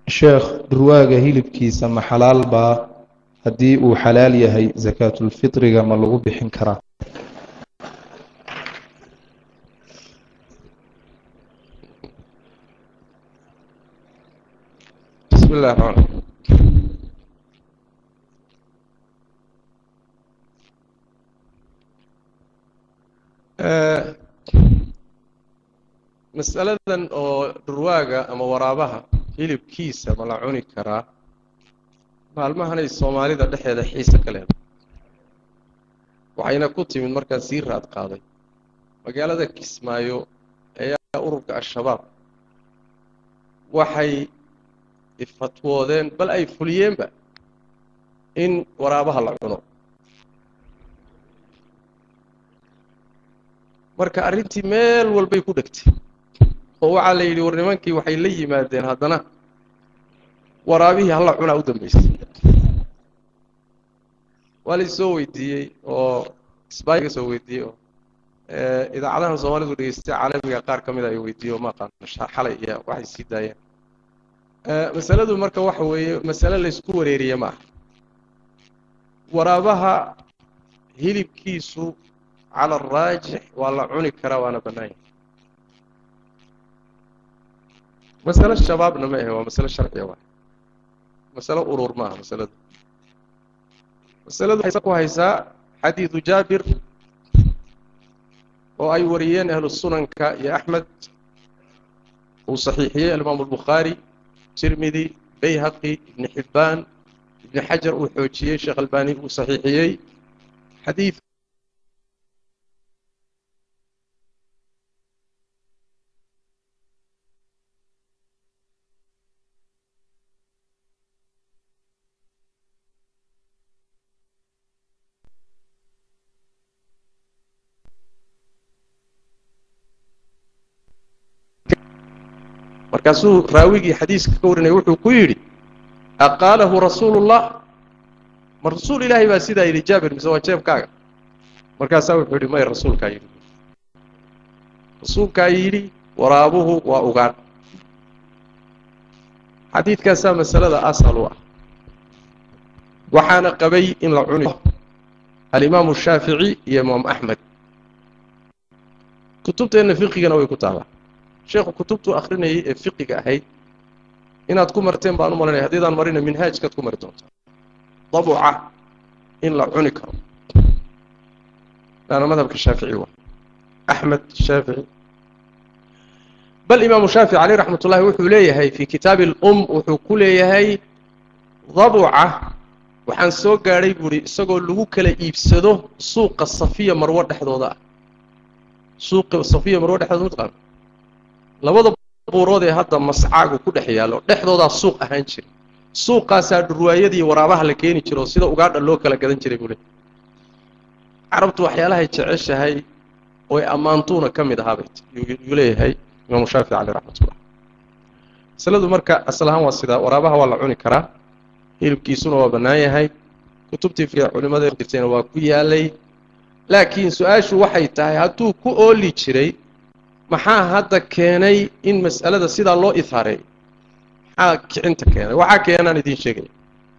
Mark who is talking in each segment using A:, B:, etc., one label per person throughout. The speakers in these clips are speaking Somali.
A: sheekh dhurwaaga hilibkiisa ma xalaal baa haddii uu xalaal yahay sakaatulfitriga ma lagu bixin karaa
B: bismi illahi raxmaan masaladan oo dhurwaaga ama waraabaha hilibkiisa ma la cuni karaa maalmahanay soomaalida dhexeeda xiise ka leedahay waxayna ku timid markaan sii raad qaaday magaalada kismaayo ayaa ururka al-shabaab waxay fatwoodeen bal ay fuliyeenba in waraabaha la cuno marka arrintii meel walbay ku dhegtay oo waxaa la yidhi war nimankii waxay la yimaadeen haddana waraabihii halla cunaa u dambaysay waa la isoo weydiiyey oo isbaay ka soo weydiiyey oo idaacadahan soomaalidu dhegeystay caalamiga qaar ka mida ay weydiiyey oo ma aqaano xalay iyo waxay sii daayeen masaladu marka waxa weeye masale laysku wareeriye ma aha waraabaha hilibkiisu cala araajix waa la cuni karaa waana bannaan yahay masale shabaabna ma ahe waa masale sharciya waay masale urur ma aha masaladu masaladu waxay ku haysaa xadiidu jaabir oo ay wariyeen ahlu sunanka iyo axmed uu saxiixiyey alimaamu albukhaari tirmidi bayhaqi ibni xibbaan ibni xajar uu xoojiyey sheekh albani uu saxiixiyey xadiid markaasuu raawigii xadiiska ka warinaya wuxuu ku yidhi aqaalahu rasuulu llah ma rasuul ilaahay baa sidaa yidhi jaabir mise waa jeebkaaga markaasaa wuxuu yidhi may rasuulkaa yidhi rasuulkaa yidhi waraabuhu waa ugaan xadiidkaasaa masalada asal u ah waxaana qabay in la cuni alimaamu shaafici iyo imaam axmed kutubteenna fiqigana way ku taallaa sheekhu kutubtuu akrinayay ee fiqiga ahayd inaad ku marteen baan u malanaya haddiidaan marina minhaajkaad ku mari doontaa dabuca in la cuni karo laana madhabka shaafici waa axmed shaafici bal imaamu shaafici caleyh raxmat ullahi wuxuu leeyahay fii kitaabi alum wuxuu ku leeyahay dabuca waxaan soo gaadhay buuhi isagoo lagu kala iibsado suuqa safiya marwo dhexdooda ah suuqa safiya marwo dhexdooda mataqaana labada buurood ee hadda mascaagu ku dhex yaallo dhexdoodaa suuq ahaan jiray suuqaasaa dhurwaayadii waraabaha la keeni jiro sida ugaadha loo kala gadan jiray buu le carabtu waxyaalahay jeceshahay oy ammaantuuna ka mid ahaabay yuu leeyahay imaamu shaafici caleyh raxmatullah masaladu marka asal ahaan waa sidaa waraabaha waa la cuni karaa hilibkiisuna waa bannaan yahay kutubtii fiica culimada jirtayna waa ku yaalay laakiin su-aashu waxay tahay hadduu ku ooli jiray maxaa hadda keenay in mas'alada sidaa loo ihaareeyo maxaa kicinta keenay waxaa keenaan idiin sheegaya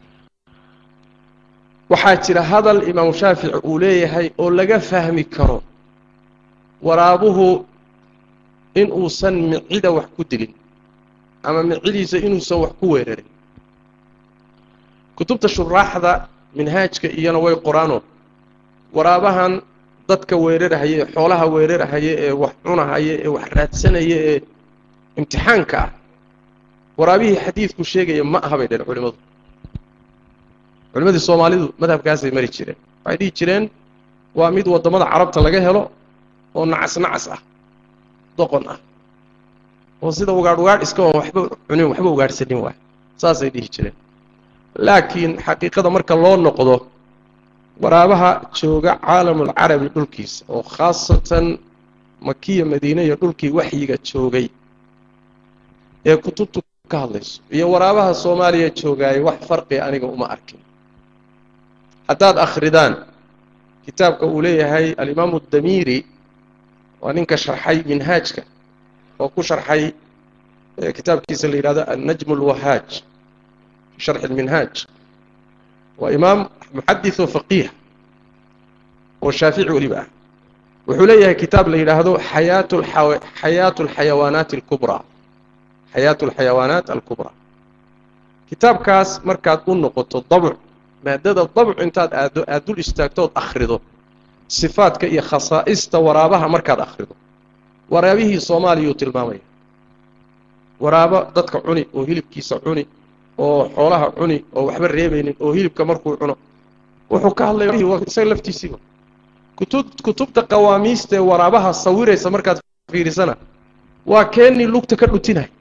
B: waxaa jira hadal imaamu shaafici uu leeyahay oo laga fahmi karo waraabuhu in uusan micida wax ku dilin ama micidiisa inuusan wax ku weerarin kutubta shuraaxda minhaajka iyana way qoraanoo waraabahan dadka weerarahaya ee xoolaha weerarahaya ee wax cunahaya ee wax raadsanaya ee imtixaanka ah waraabihii xadiidku sheegaya ma aha bay dheen culimmadu culimmadii soomaalidu madhabkaasay mari jireen waxay dhihi jireen waa mid waddamada carabta laga helo oo nacas nacas ah doqon ah oo sida ugaadh ugaadh iska oon waxba cunin waxba ugaadhsanin waay saasay dhihi jireen laakiin xaqiiqada marka loo noqdo waraabaha jooga caalamulcarabi dhulkiisa oo khaasatan makiya madiine iyo dhulkii waxyiga joogay ee kutubtu ka hadlayso iyo waraabaha soomaaliya joogaayay wax farqiga aniga uma arkin haddaad akhridaan kitaabka uu leeyahay alimaamu damiiri waa ninka sharxay minhaajka oo ku sharxay kitaabkiisa la yidhahdo annajm اlwahaaj fi sharxi اlminhaaj waa imaam muxadis oo faqiih oo shaafici weliba ah wuxuu leeyahay kitaab la yidhaahdo xayaat xayaatu alxayawaanaat alkubraa xayaatu alxayawaanaat alkubraa kitaabkaas markaad u noqoto dabc maadada dabc intaad aaddo aad dul istaagto ood akhrido sifaadka iyo khasaa'ista waraabaha markaad akhrido waraabihii soomaaliyuu tilmaamaya waraabo dadka cuni oo hilibkiisa cuni oo xoolaha cuni oo waxba reebaynin oo hilibka markuu cuno wuxuu ka hadlaya isaga laftiisiiba kutub kutubta qawaamiista ee waraabaha sawiraysa markaad fiirisana waa keennii lugta ka dhutinay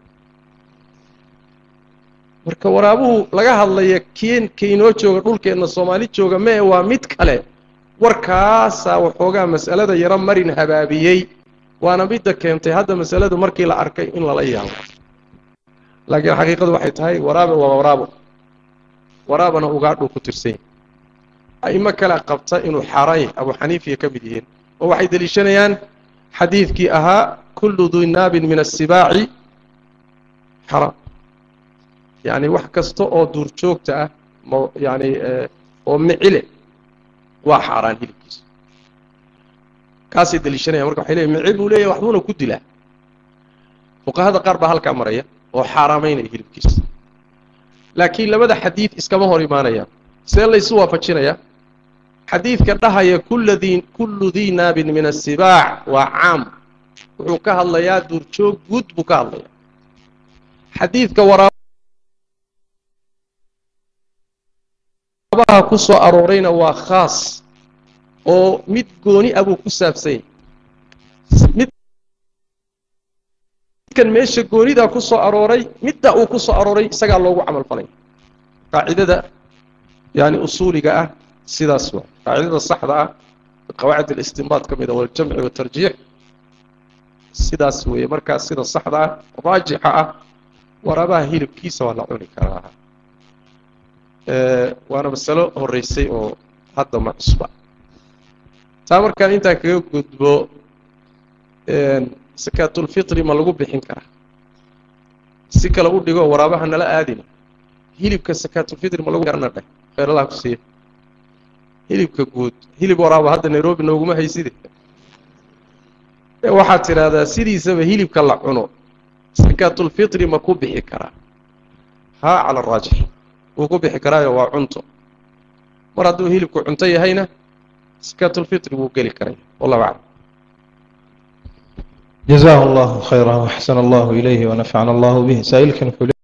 B: marka waraabuhu laga hadlaya keen kainoo jooga dhulkeenna soomaali jooga mee waa mid kale warkaasaa waxoogaa mas'alada yaro marin habaabiyey waana midda keentay hadda masaladu markii la arkay in lala yaabo laakiin xaqiiqadu waxay tahay waraabe waa waraabo waraabana ugaadhuu ku tirsan yahy a'imo kale qabta inuu xaaraan yahay abu xaniifiya ka mid yihiin oo waxay deliishanayaan xadiidkii ahaa kullu dunaabin min asibaaci xaraam yacni wax kasta oo duurjoogta ah ma yacni oo micile waa xaaraan hilibkiisa kaasay deliishanayaan marka waxay leeyihin micil buu leeyahay waxbuuna ku dilaa fuqahada qaar baa halkaa maraya oo xaaraamaynaya hilibkiisa laakiin labada xadiid iskama hor imaanayaan see laysu waafajinayaa xadiidka dhahaya kulladii kullu dii naabin min asibaac waa caam wuxuu ka hadlayaa duurjoog guud buu ka hadlayaa xadiidka waraabaha ku soo aroorayna waa khaas oo mid gooni ah buu ku saabsan yahy midkan meesha goonidaa ku soo arooray midda uu ku soo arooray isagaa loogu camal falay qaacidada yani usuuliga ah sidaas waa qaacidada saxda ah qawaacid alistinbaad ka mida waljamci watarjiix sidaas weeye markaas sida saxda ah raajixa ah waraabaha hilibkiisa waa la cuni karaa waana masalo horeysay oo hadda ma cusba taa markaan intaa kaga gudbo sakaatulfitri ma lagu bixin karaa si kale u dhigo waraabaha nala aadina hilibka sakaatulfitri ma lagu garana dheh kheeralaha ku siiya hilibka guud hilib waraaba hadda nairobi nooguma hayside waxaad tidhaahdaa sidiisaba hilibka la cuno sakaatulfitri ma ku bixi karaa haa cala araajix wuu ku bixi karaayo waa cunto mar hadduu hilibku cunto yahayna sakaatulfitri wuu geli karaya wallahu aclam
A: جزاه الله خيرا وأحسن الله إليه ونفعنا الله به سائلكن